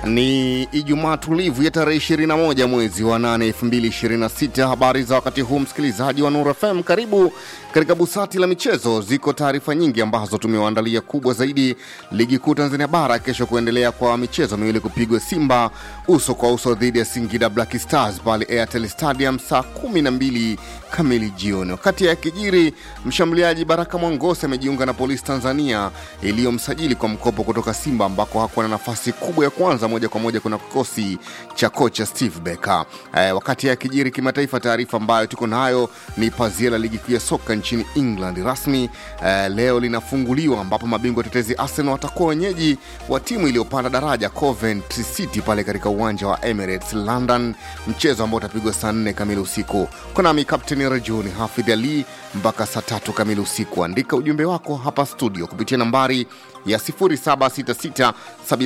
Ni Ijumaa tulivu ya tarehe 21 mwezi wa 8 2026. Habari za wakati huu, msikilizaji wa Nuru FM, karibu katika busati la michezo. Ziko taarifa nyingi ambazo tumewaandalia. Kubwa zaidi, ligi kuu Tanzania bara kesho kuendelea kwa michezo miwili kupigwa, Simba uso kwa uso dhidi ya Singida Black Stars pale Airtel Stadium saa 12 kamili jioni. Wakati ya kijiri, mshambuliaji Baraka Mwangose amejiunga na Polisi Tanzania iliyomsajili kwa mkopo kutoka Simba ambako hakuwa na nafasi kubwa ya kwanza moja kwa moja kuna kikosi cha kocha Steve Becker. Eh, wakati ya kijiri kimataifa, taarifa ambayo tuko nayo ni pazia la ligi kuu ya soka nchini England rasmi eh, leo linafunguliwa ambapo mabingwa tetezi Arsenal watakuwa wenyeji wa timu iliyopanda daraja Coventry City pale katika uwanja wa Emirates London, mchezo ambao utapigwa saa nne kamili usiku. Konami Kapteni Rajuni Hafidh Ali mpaka saa tatu kamili usiku. Andika ujumbe wako hapa studio kupitia nambari ya 0766